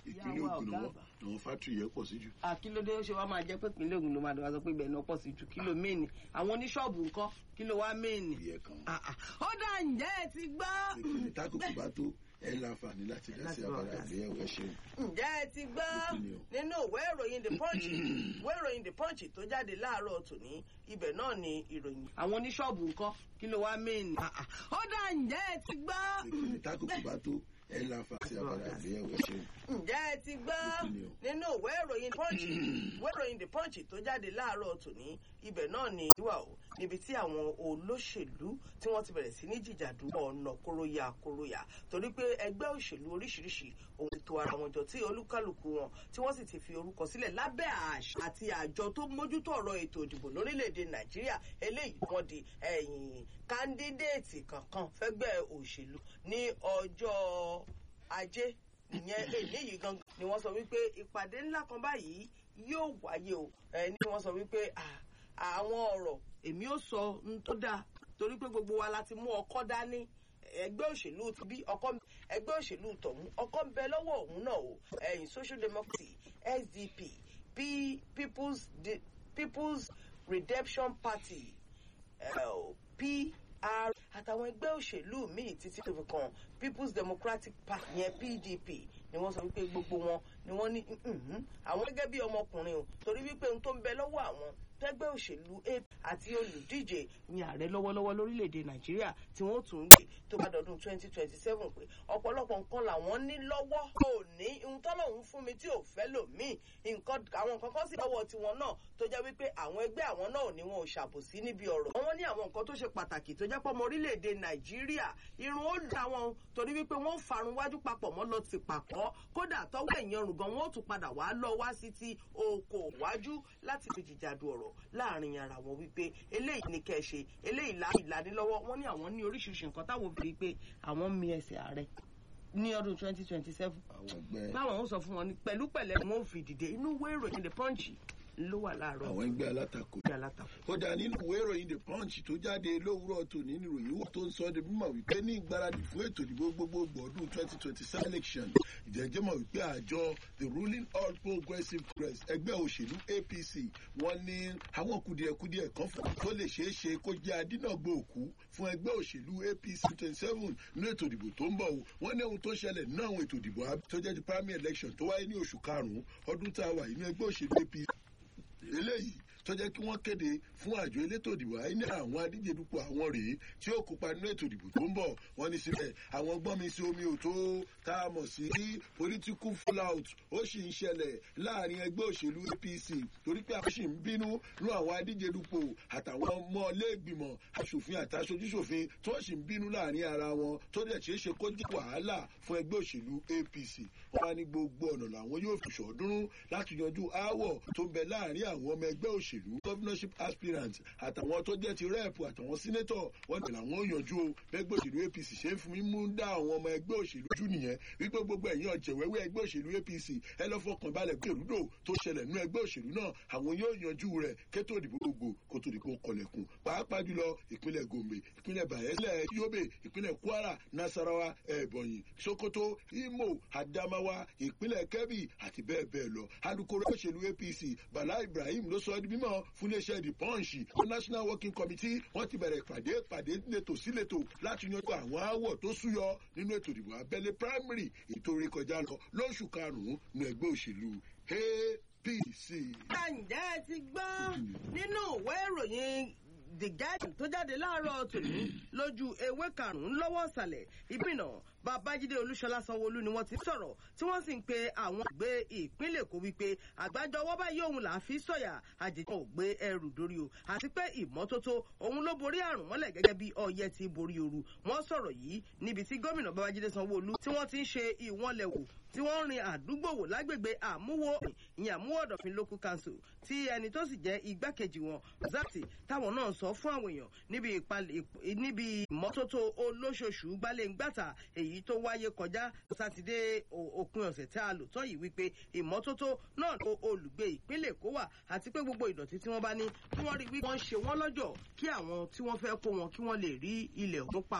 ìpínlẹ̀ Ìyá wa Ògùn ọ̀gá náà àgbà. àwọn fátìrì yẹn pọ̀ sí jù. àkílódé ó ṣe wá máa jẹ́ pé ìpínlẹ̀ Ògùn ló máa dọ̀wá sọ pé ibẹ̀ náà pọ̀ sí ju kílò méènì àwọn oníṣọ́ọ̀bù ńkọ́ kílò wá méènì. ìyẹn kan Ah, ah. ó dá ǹjẹ́ ẹ ti gbọ́. ìpínlẹ̀ tákùkù bá tó ẹ láǹfààní láti dá sí Láti bá wa abala dá sí. àgbéyẹ̀wò ẹ ṣeun. ǹjẹ́ ẹ ti gbọ́ Ìpínlẹ̀ o. nínú ìwé ìròyìn the punch ìwé ìròyìn the punch tó jáde láàárọ̀ tòní ibẹ̀ náà ni ìròyìn. àwọn oníṣọ́ọ̀bù ńkọ́ kí ló wá méèní. ó dá ǹjẹ́ ẹ ti gbọ́. ìpínlẹ̀ tákùkù bá tó ẹ láǹfààní sí abala àgbéyẹ̀wò ẹ ṣeun. ǹjẹ́ ẹ ti gbọ́ Ìpínlẹ̀ o. nínú ìwé ìròyìn punch ìwé ìròyìn the punch tó jáde láàárọ̀ tòní ibẹ̀ náà ni ìwà o níbi tí àwọn olóṣèlú tí wọ́n ti bẹ̀rẹ̀ sí ní jìjàdù ọ̀nà kóróyà kóróyà torí pé ẹgbẹ́ òṣèlú oríṣiríṣi òun ti tò ara wọn jọ tí olúkálùkù wọn tí wọ́n sì ti fi orúkọ sílẹ̀ lábẹ́ àṣà àti àjọ tó mójútó ọ̀rọ̀ ètò ìdìbò lórílẹ̀‐èdè nàìjíríà eléyìí wọ́n di ẹ̀yìn kándídéètì kankan fẹ́gbẹ́ òṣèlú ní ọjọ́ ajé ìyẹn èyí yìí gangan ni wọ́n sọ wípé ìpàdé ńlá kan báyìí yóò wáyé o ẹ ní wọ́n sọ wípé à- àwọn ọ̀rọ̀ èmi ò sọ n tó dáa torí pé gbogbo wa la ti mú ọkọ́ dání ẹgbẹ́ òṣèlú ti bí ọkọ́ ẹgbẹ́ òṣèlú tọ̀hún ọkọ́ ń bẹ lọ́wọ́ òun náà o ẹ̀yìn social democracy sdp P, people's, De, people's redemption party eh, pr àtàwọn ẹgbẹ́ òṣèlú míì títí tó fi kan people's democratic party yẹn pdp ni wọ́n sọ wípé gbogbo wọn ni wọ́n ní "Mhm, àwọn gẹ́gẹ́ bí ọmọkùnrin o torí wípé ohun tó ń bẹ lọ́wọ́ àwọn tẹ́gbẹ́ òṣèlú ap àti olùdíje ní ààrẹ lọ́wọ́lọ́wọ́ lórílẹ̀‐èdè nàìjíríà tí wọ́n tún ń gbé tó bá dọdún twenty twenty seven pé ọ̀pọ̀lọpọ̀ nǹkan làwọn ní lọ́wọ́ kò ní ohun tọ́lọ́hún fún mi tí ò fẹ́ lòmíì nǹkan àwọn nǹkan kan sì lọ́wọ́ tiwọn náà tó jẹ́ wípé àwọn ẹgbẹ́ àwọn náà ni wọn ò ṣàbòsí níbi ọ̀rọ̀ wọ́n ní àwọn nǹkan tó ṣe pàtàkì tó jẹ́ pọ̀ mọ́ orílẹ̀‐èdè nàìjíríà irun ó dá wọn torí wípé wọ́n farun wájú papọ̀ mọ́ lọ ti pàkọ́ kódà tọ́wọ́ ẹ̀yìn ọrùn gan wọ́n ó tún padà wá lọ wá sí ti oko wájú láti fi jìjàdù ọ̀rọ̀ láàrin ara wọn wípé eléyìí ni kẹ́ ẹ ṣe eléyìí lá ìlanilọ́wọ́ wọ́n ní àwọn ní oríṣiríṣi nǹkan táwọn fi rí i pé àwọn mi ẹsẹ̀ ààrẹ ní ọdún twenty twenty seven àwọn ẹgbẹ́ báwọn ń sọ fún wọn ní pẹ̀lú pẹ̀lẹ́ wọn ò fi dìde inú ìwé ìròyìn the punch ló wà láàárọ̀ àwọn ẹgbẹ́ alátakò ìgbé alátakò. ó dá nínú ìwé ìròyìn the punch tó jáde lówùúrọ̀ tòní ní ìròyìn wọ́n tó ń sọ ọ́ de mímọ̀ wípé ní ìgbáradì fún ètò ìdìbò gbogbogbò ọdún twenty twenty seven election ìjẹ́jẹ́ mọ̀ wípé àjọ the ruling all progressive congress ẹgbẹ́ òṣèlú apc wọ́n ní àwọn kùdìẹ̀kudiẹ kan fún tó lè ṣeé ṣe kó jẹ́ adínàgbò òkú fún ẹgbẹ́ òṣèlú apc twenty seven ní ètò ìdìbò tó ń bọ̀ o wọ́n ní ohun tó ṣẹlẹ̀ nínú àwọn ètò ìdìbò ab- tó jẹ́ ti primary election tó wáyé ní oṣù karùn-ún ọdún tá a wà yìí ní ẹgbẹ́ òṣèlú apc eléyìí tó jẹ́ kí wọ́n kéde fún àjọ elétò ìdìbò àyè ní àwọn adíje dupò àwọn rèé tí ó kópa nínú ètò ìdìbò tó ń bọ̀ wọ́n ní síbẹ̀ àwọn gbọ́n mi sí omi ò tó tá a mọ̀ sí political fallout ó sì ń ṣẹlẹ̀ láàrin ẹgbẹ́ òṣèlú apc torí pé àwọn sì ń bínú nú àwọn adíje dupò àtàwọn ọmọ iléègbìmọ̀ aṣòfin àtàṣojúṣòfin tó sì ń bínú láàrin ara wọn tó dẹ̀ ṣeé ṣe kó jẹ́ wàhálà fún ẹgbẹ́ òṣèlú apc wọ́n wá ní gbogbo ọ̀nà làwọn yóò fi ṣọ̀ọ́dúnrún láti yanjú aáwọ̀ tó ń bẹ láàrin àwọn ọmọ ẹgbẹ́ òṣèlú governorship aspirants àtàwọn tó jẹ́ ti rẹ́ẹ̀pù àtàwọn sínétọ̀ wọ́n ní làwọn ò yanjú o bẹ́gbẹ́ òṣèlú apc ṣe ń fún mi mú dá àwọn ọmọ ẹgbẹ́ òṣèlú jù nìyẹn wípé gbogbo ẹ̀yìn ọ̀jẹ̀wẹ́wẹ́ ẹgbẹ́ òṣèlú apc ẹ lọ́ fọkàn balẹ̀ pé èrúdò tó ṣẹlẹ̀ nínú ẹgbẹ́ òṣèlú náà àwọn yóò yanjú rẹ̀ kétó ìdìbò gbogbo kó tó dìbò kọlẹ̀kùn pàápàá jùlọ ìpínlẹ̀ gombe ìpínlẹ̀ bayelẹ̀ yobe ìpínlẹ̀ kwara nasarawa ebonyi sokoto imo adamawa ìpínlẹ̀ kebbi àti bẹ́ẹ̀ bẹ́ẹ̀ lọ alukoro òṣèlú apc bala ibrahim ló sọ ọ́ di mímọ́ fún iléeṣẹ́ the punch ó national working committee wọ́n ti bẹ̀rẹ̀ ìpàdé ìpàdé létò sí létò láti yanjú àwọn aáwọ̀ tó súyọ nínú ètò ìdìbò abẹ́lé primary ètò orí kọjá lọ lóṣù karùn-ún ní ẹgbẹ́ òṣèlú apc. ǹjẹ́ ẹ ti gbọ́ nínú ìwé ìròyìn the guardian tó jáde láàárọ̀ tòní lójú ewé karùn-ún lọ́wọ́ ìsàlẹ̀ ìbínà babájídé olúṣọlá sanwóolu ni wọ́n ti sọ̀rọ̀ tí wọ́n sì ń pe àwọn ìgbé ìpínlẹ̀ èkó wípé àgbájọ ọwọ́ báyìí òun là á fi sọ̀yà àjèjì ò gbé ẹrù dórí o àti pé ìmọ́tótó òun ló borí àrùn mọ́lẹ̀ gẹ́gẹ́ bí ọyẹ́ ti borí ooru wọ́n sọ̀rọ̀ yìí níbi tí gómìnà babájídé sanwóolu tí wọ́n ti ń ṣe ìwọ́nlẹ̀wò tí wọ́n rin àdúgbò wò lágbègbè àmúwò ìyẹn àmúwò ọ̀dọ̀fin local council tí ẹni tó sì jẹ́ igbákejì wọn zati táwọn náà sọ fún àwọn èèyàn níbi ìpalẹ̀ níbi ìmọ́tótó olóṣooṣù gbalẹ̀ngbàtà èyí tó wáyé kọjá sátidé òpin ọ̀sẹ̀ tí a lò tán yìí wípé ìmọ́tótó náà ló olùgbé ìpínlẹ̀ èkó wà àti pé gbogbo ìdọ̀tí tí wọ́n bá ní kí wọ́n rí wípé wọ́n ṣe wọ́n lọ́jọ́ kí àwọn tí wọ́n fẹ́ kó wọn kí wọ́n lè rí ilẹ̀ òun pa